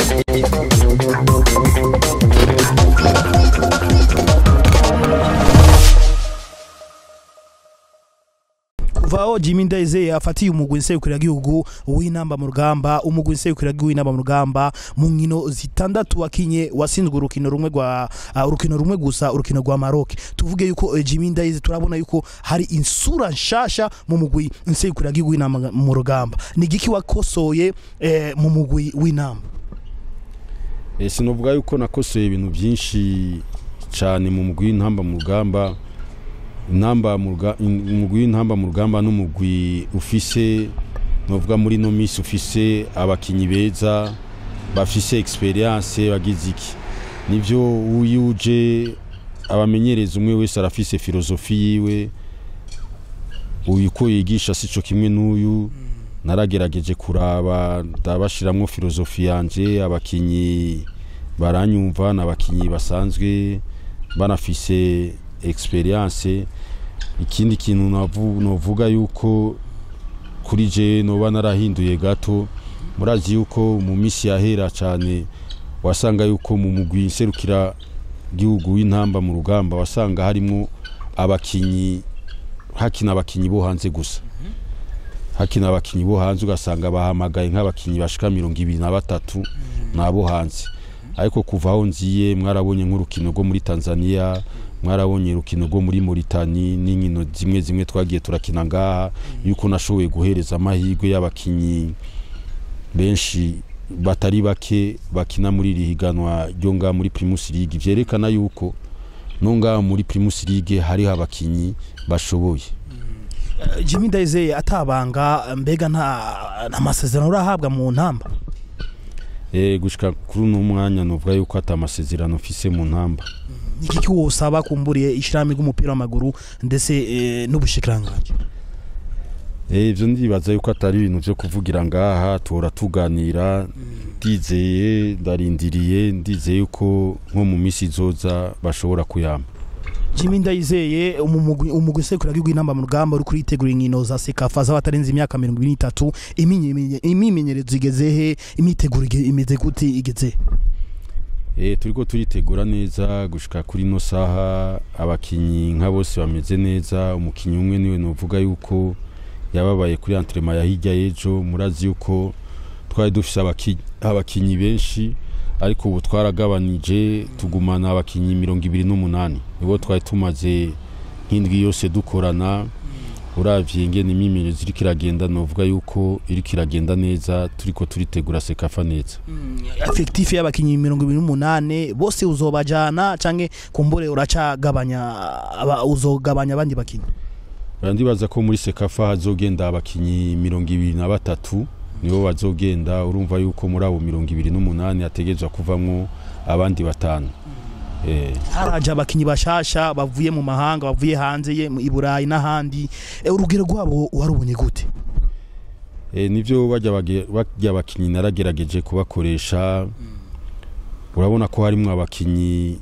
kuvaho Jimmy Ndayizeye afatiye umugwi nserukiragihugu w'inamba mu rugamba umugwi nserukiragihugu w'inamba mu rugamba mu nkino zitandatu wakinye wasinzwe urukino rumwe rwa uh, urukino rumwe gusa urukino rwa Maroc tuvuge yuko eh, Jimmy Ndayizeye turabona yuko hari insura nshasha mu mugwi nserukiragihugu w'inamba mu rugamba ni giki wakosoye eh, mu mugwi w'inamba Eh, sinovuga yuko nakosoye ibintu byinshi cyane mu mugwi w'intamba mu rugamba intamba mu ruga- in- umugwi w'intamba mu rugamba n'umugwi ufise novuga muri no minsi ufise abakinyi beza bafise experience bagize iki nivyo uyuje abamenyereza umwe wese arafise filozofi yiwe uyu ko yigisha sico kimwe n'uyu naragerageje kuraba ndabashiramwo filozofi yanje abakinyi baranyumva n'abakinyi basanzwe banafise experience ikindi kintu navu- novuga yuko kuri je noba narahinduye gato murazi yuko mu misi yahera cyane wasanga yuko mu mugwi nserukira gihugu w'intamba mu rugamba wasanga harimo abakinyi hakina abakinyi bo hanze gusa hakina abakinyi bo hanze ugasanga bahamagaye nk'abakinyi bashika mirongo ibiri na batatu nabo hanze ariko kuva aho nziye mwarabonye nk'urukino rwo muri tanzania mwarabonye urukino rwo muri moritani n'inkino zimwe zimwe twagiye turakina ngaha yuko nashoboye guhereza amahirwe y'abakinyi benshi batari bake bakina muri iri higanwa ryo ngaha muri primus league vyerekana yuko no ngaha muri primus league hariho abakinyi bashoboye Eh, Jimmy Ndayizeye atabanga mbega nta nta masezerano urahabwa mu ntamba Eh, gushika kuri uno mwanya novuga yuko ata amasezerano mfise mu ntamba ni giki wosaba kumburiye ishirahamwe ry'umupira w'amaguru ndetse eh, n'ubushikiranganji Eh, ivyo ndibaza yuko atari ibintu vyo kuvugira ngaha tora tuganira ndizeye ndarindiriye ndizeye yuko nko mu misi izoza bashobora kuyama Jimmy Ndayizeye umugwi umugwi nserukiragihugu w'inamba mu rugamba uri kuritegura inkino za sekafa z'abatarenze imyaka mirongo ibiri n'itatu iminye- imimenyerezo igeze he imiteguro ige- imeze gute igeze he? Eh, turiko turitegura neza gushika kuri no saha abakinyi nka bose bameze neza umukinyi umwe niwe novuga yuko yababaye kuri entraînement ya hirya y'ejo murazi yuko twari dufise abaki- abakinyi benshi ariko ubu twaragabanije tugumana abakinyi mirongo ibiri n'umunani nibo twari tumaze nk'indwi yose dukorana uravye ingene imimenyerezo iriko iragenda novuga yuko iriko iragenda neza turiko turitegura sekafa neza effectif y'abakinyi mirongo ibiri n'umunane bose uzobajana canke kumbure uracagabanya aba- uzogabanya abandi bakinyi ndibaza ko muri sekafa hazogenda abakinyi mirongo ibiri na batatu nibo bazogenda urumva yuko muri abo mirongo ibiri n'umunani hategerezwa kuvamwo abandi batanu Eh, haraje abakinyi bashasha bavuye mu mahanga bavuye hanze ye mu- i Burayi n'ahandi Eh, urugero rwabo warubonye gute eh, nivyo barya bage- barya abakinyi naragerageje kubakoresha urabona ko harimwo abakinyi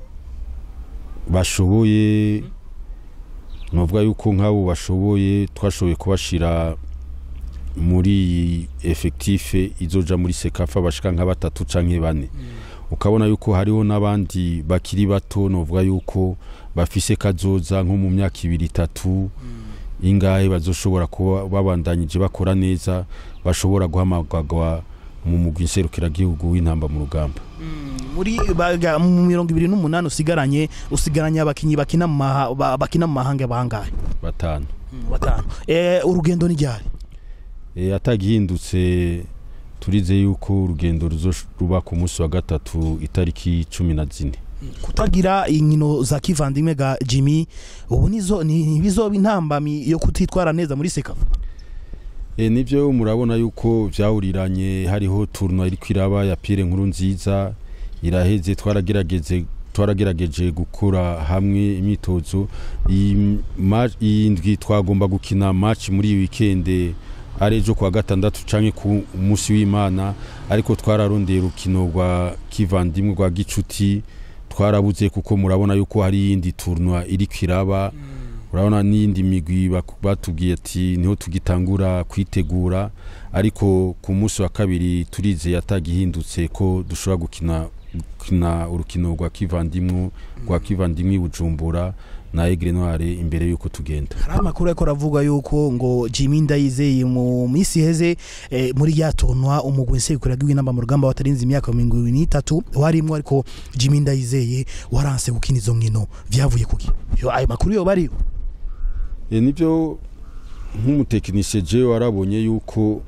bashoboye novuga yuko nk'abo bashoboye twashoboye kubashira muri iyi efektife izoja muri sekafa bashika nka batatu canke bane ukabona yuko hariho n'abandi bakiri bato novuga yuko bafise kazoza nko mu myaka ibiri itatu ingahe bazoshobora kuba babandanyije bakora neza bashobora guhamagarwa mu mugwi nserukiragihugu w'intamba mu rugamba muri baga- mu mirongo ibiri n'umunani usigaranye usigaranye abakinyi bakina mu maha- ba- bakina mu mahanga bangahe batanu batanu Eh, urugendo ni ryari e, atagihindutse turize yuko urugendo ruzoba ku munsi wa gatatu itariki cumi na zine kutagira inkino za kivandimwe ga Jimmy ubu nizo ni- ntibizoba intambami yo kutitwara neza muri sekafa e, nivyo murabona yuko vyawuriranye hariho tournoi iriko iraba ya Pierre nkuru nziza iraheze twaragerageze twaragerageje gukora hamwe imyitozo iyi ma- iyi ndwi twagomba gukina match muri iyi weekend ari ejo kuwa gatandatu canke ku munsi w'imana ariko twararondeye urukino rwa kivandimwe rwa gicuti twarabuze kuko murabona yuko hari iyindi tournoi iriko iraba urabona n'iyindi migwi bak- batubwiye ati niho tugitangura kwitegura ariko ku munsi wa kabiri turizeye atagihindutse ko dushobora gukina gukina urukino rwa kivandimwe rwa kivandimwe i bujumbura na egre noire imbere y'uko tugenda hari amakuru ariko aravuga yuko ngo Jimmy Ndayizeye mu minsi iheze eh, muri ryatonwa umugwi nsekuraga w'inamba mu rugamba watarinze imyaka mirongo ibiri n'itatu warimwo ariko Jimmy Ndayizeye waranse gukina izo nkino vyavuye kuki yo ayo makuru yo bariyo E, nibyo nk'umutekinisiye je warabonye yuko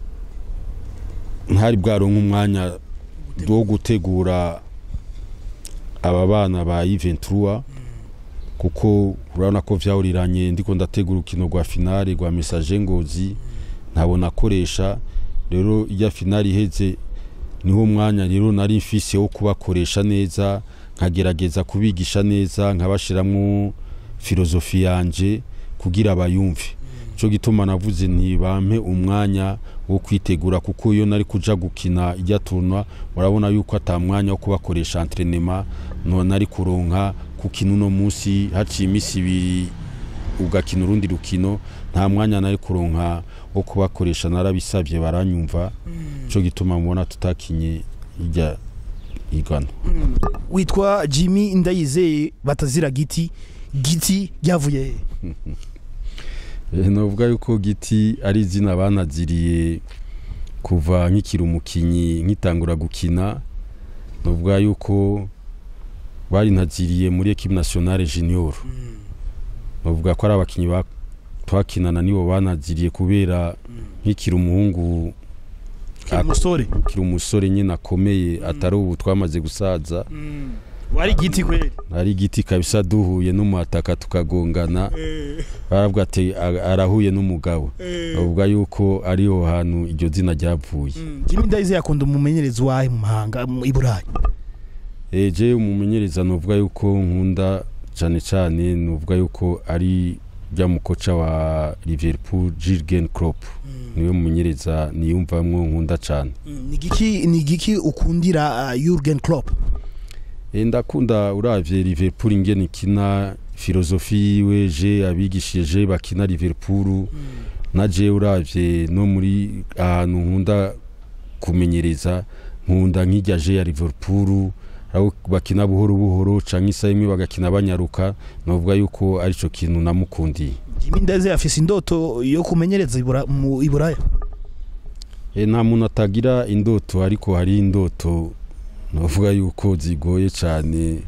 ntari bwaronka umwanya wo gutegura aba bana ba Juventus kuko urabona ko vyawuriranye ndiko ndategura urukino rwa finale rwa message ngozi ntabona akoresha rero ijya finale iheze niho mwanya rero nari mfise wo kubakoresha neza nkagerageza kubigisha neza nkabashiramwo filozofi yanje kugira bayumve cyo gituma navuze nti bampe umwanya wo kwitegura kuko iyo nari kuja gukina ijya turnwa urabona yuko ata mwanya wo kubakoresha entraînement no nari kuronka kukina uno munsi haciye iminsi ibiri ugakina urundi rukino nta mwanya nari kuronka wo kubakoresha narabisabye baranyumva cyo gituma mubona tutakinye ijya igana witwa Jimmy Ndayizeye batazira giti giti ryavuye he Eh, novuga yuko giti ari izina banaziriye kuva nkikiri umukinyi nkitangura gukina novuga yuko bari naziriye muri equipe nationale junior novuga ko ari abakinyi ba- twakinana nibo banaziriye kubera nkikiri umuhungu Kiri umusore nkikiri umusore nyine akomeye atari ubu twamaze gusaza wari giti kweli ari igiti kabisa duhuye n'umuhataka tukagongana baravuga ati "A- arahuye n'umugabo bavuga yuko ariho hantu iryo zina ryavuye Jimmy Ndayizeye akunda umumenyerezi wahe mu mahanga mu- i Burayi eje umumenyereza nuvuga yuko nkunda cyane cyane nuvuga yuko ari rya mukoca wa Liverpool Jurgen Klopp niwe mumenyereza niyumvamwo nkunda cyane ni giki ni giki ukundira uh, Jurgen Klopp E, ndakunda uravye Liverpool ingene ikina filozofi yiwe je abigishije je bakina Liverpool na je uravye no muri ahantu nkunda kumenyereza nkunda nk'ijya je ya Liverpool aho bakina buhoro buhoro canke isaha imwe bagakina banyaruka novuga yuko arico kintu namukundiye Jimmy Ndayizeye afise indoto yo kumenyereza i Bura- mu i Buraya e, nta muntu atagira indoto ariko hari indoto novuga yuko zigoye cane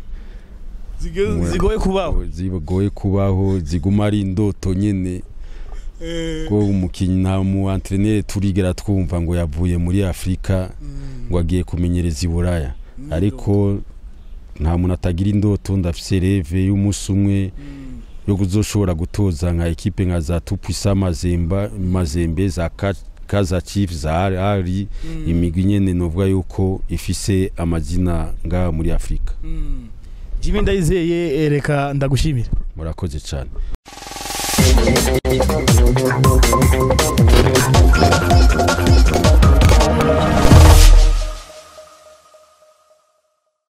zigoye kubaho zigoye kubaho ziguma ari indoto nyene ko umukinnyi nta mu antrenere turigera twumva ngo yavuye muri afurika ngo agiye kumenyereza i buraya ariko nta muntu atagira indoto ndafise reve y'umunsi umwe yo kuzoshobora gutoza nka ekipe nka za tupisa mazemba mazembe za Ka- kaza chief za ari imigwi nyene novuga yuko ifise amazina ngaha muri afurika Jimmy Ndayizeye eh, reka ndagushimira murakoze cyane